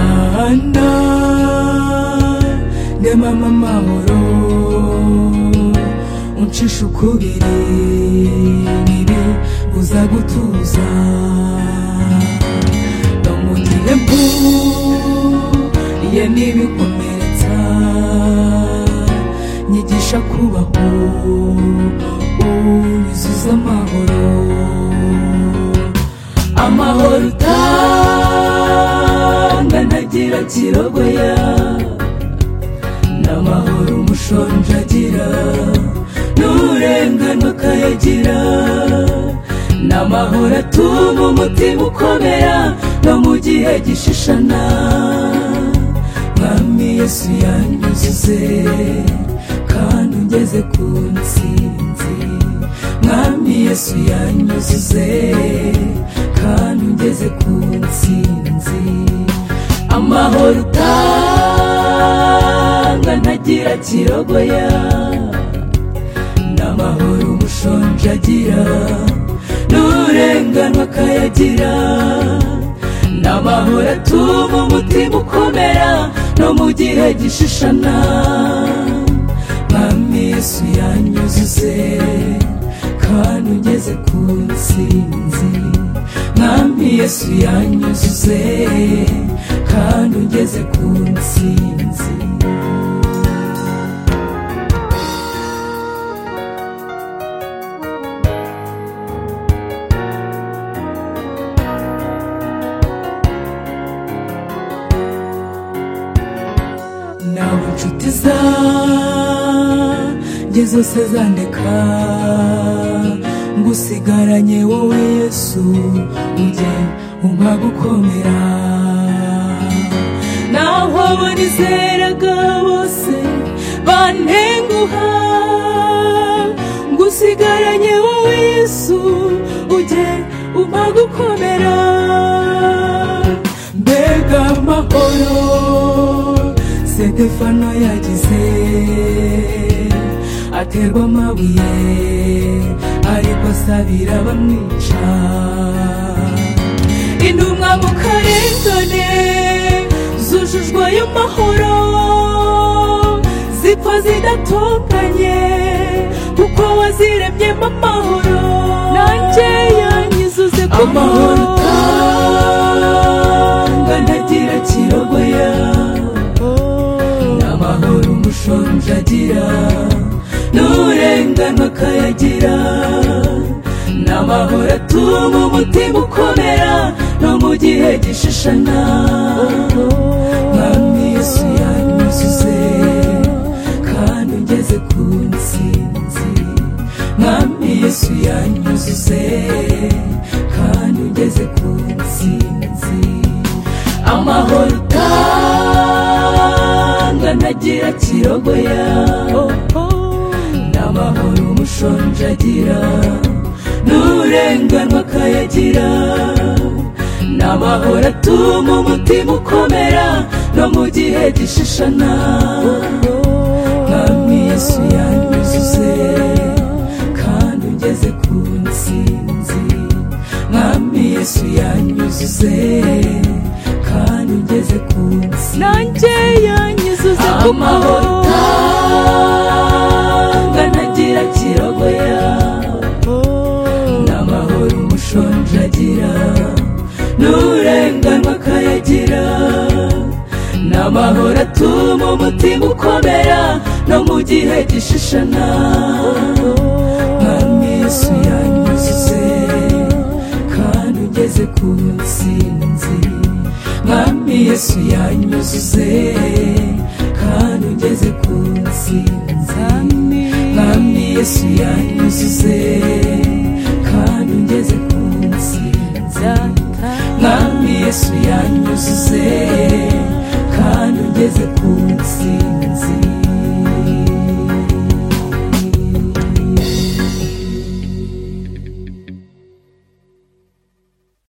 Rwanda nde mama amahoro uncisha ukubiri bibi buza gutuza bamugire mpu ye n'ibikomeretsa nyigisha kubaho ubizuza amahoro amahoro utanga ntagira kirogoya n'amahoro umushonji agira n'urengano akayagira n'amahoro atuma umutima ukomera no mu gihe gishishana mwami yesu yanyuzuze kandi ungeze ku nsinzi mwami yesu yanyuzuze kandi ungeze ku nsinzi amahoro utanga ntagira kirogoya n'amahoro umushonji agira n'urenganwa akayagira n'amahoro atuma umutima ukomera no mu gihe gishishana mwami yesu yanyuzuze kandi ugeze ku nsinzi mwami yesu yanyuzuze kandi ugeze ku nsinzi nabo inshuti zanjye zose zandeka ngusigaranye wowe yesu ujye umpa gukomera naho abo nizeraga bose bantenguha ngusigaranye wowe yesu ujye umpa gukomera mbega amahoro Stefano yagize aterwa amabuye ariko asabira bamwica intumwa mu karengane zujujwe ayo mahoro zipfa zidatunganye kuko waziremyemo amahoro nanjye yanyuzuze ku mahoro utanga ntagira kirogoya amahoro umushonji agira n'urengano akayagira n'amahoro atuma umutima ukomera no mu gihe gishishana mwami yesu yanyuzuze kandi ugeze ku nsinzi mwami yesu yanyuzuze kandi ugeze ku nsinzi amahoro utanga ntagira kirogoya n'amahoro umushonji agira n'urenganwa akayagira n'amahoro atuma umutima ukomera no mu gihe gishishana mwami yesu yanyuzuze kandi ugeze ku nsinzi mwami yesu yanyuzuze kandi ugeze ku nsi nanjye yanyuzuze ku amahoro mahoro utanga ntagira kirogoya n'amahoro umushonji agira n'urenganwa akayagira n'amahoro atuma umutima ukomera no mu gihe gishishana mwami yesu yanyuzuze kandi ugeze ku nsinzi mwami yesu yanyuzuze kandi ugeze ku nsinzi mwami yesu yanyuzuze kandi ugeze ku nsinzi mwami yesu yanyuzuze kandi ugeze